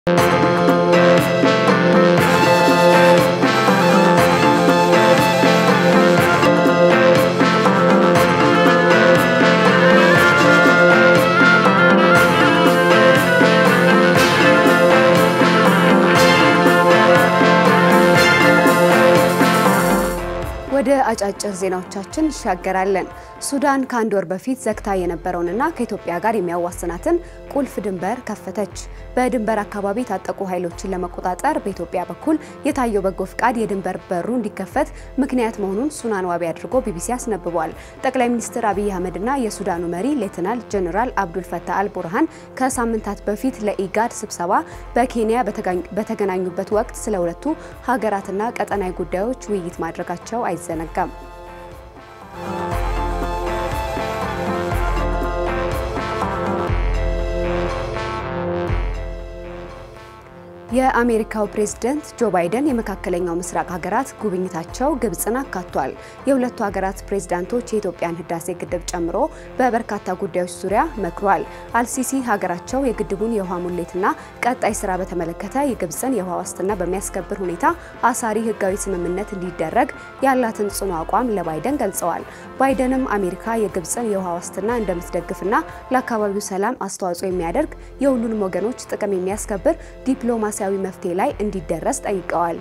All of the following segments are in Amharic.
ወደ አጫጭር ዜናዎቻችን እንሻገራለን። ሱዳን ከአንድ ወር በፊት ዘግታ የነበረውንና ከኢትዮጵያ ጋር የሚያዋስናትን ቁልፍ ድንበር ከፈተች። በድንበር አካባቢ የታጠቁ ኃይሎችን ለመቆጣጠር በኢትዮጵያ በኩል የታየው በጎ ፍቃድ የድንበር በሩ እንዲከፈት ምክንያት መሆኑን ሱናን ዋቢ አድርጎ ቢቢሲ አስነብቧል። ጠቅላይ ሚኒስትር አብይ አህመድና የሱዳኑ መሪ ሌተናል ጀኔራል አብዱል ፈታህ አል ቡርሃን ከሳምንታት በፊት ለኢጋድ ስብሰባ በኬንያ በተገናኙበት ወቅት ስለ ሁለቱ ሀገራትና ቀጠናዊ ጉዳዮች ውይይት ማድረጋቸው አይዘነጋም። የአሜሪካው ፕሬዝደንት ጆ ባይደን የመካከለኛው ምስራቅ ሀገራት ጉብኝታቸው ግብጽን አካቷል። የሁለቱ ሀገራት ፕሬዝዳንቶች የኢትዮጵያን ህዳሴ ግድብ ጨምሮ በበርካታ ጉዳዮች ዙሪያ መክሯል። አልሲሲ ሀገራቸው የግድቡን የውሃ ሙሌትና ቀጣይ ስራ በተመለከተ የግብጽን የውሃ ዋስትና በሚያስከብር ሁኔታ አሳሪ ህጋዊ ስምምነት እንዲደረግ ያላትን ጽኑ አቋም ለባይደን ገልጸዋል። ባይደንም አሜሪካ የግብጽን የውሃ ዋስትና እንደምትደግፍና ለአካባቢው ሰላም አስተዋጽኦ የሚያደርግ የሁሉንም ወገኖች ጥቅም የሚያስከብር ዲፕሎማሲ ዲፕሎማሲያዊ መፍትሄ ላይ እንዲደረስ ጠይቀዋል።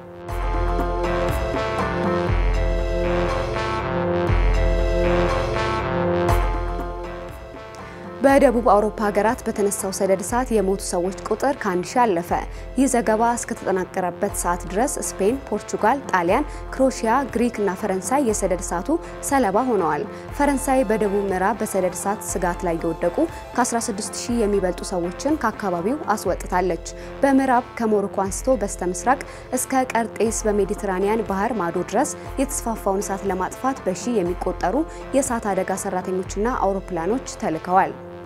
በደቡብ አውሮፓ ሀገራት በተነሳው ሰደድ እሳት የሞቱ ሰዎች ቁጥር ከአንድ ሺህ አለፈ። ይህ ዘገባ እስከተጠናቀረበት ሰዓት ድረስ ስፔን፣ ፖርቹጋል፣ ጣሊያን፣ ክሮሺያ፣ ግሪክ እና ፈረንሳይ የሰደድ እሳቱ ሰለባ ሆነዋል። ፈረንሳይ በደቡብ ምዕራብ በሰደድ እሳት ስጋት ላይ የወደቁ ከ16 ሺህ የሚበልጡ ሰዎችን ከአካባቢው አስወጥታለች። በምዕራብ ከሞሮኮ አንስቶ በስተ ምስራቅ እስከ ቀርጤስ በሜዲትራኒያን ባህር ማዶ ድረስ የተስፋፋውን እሳት ለማጥፋት በሺህ የሚቆጠሩ የእሳት አደጋ ሰራተኞችና አውሮፕላኖች ተልከዋል።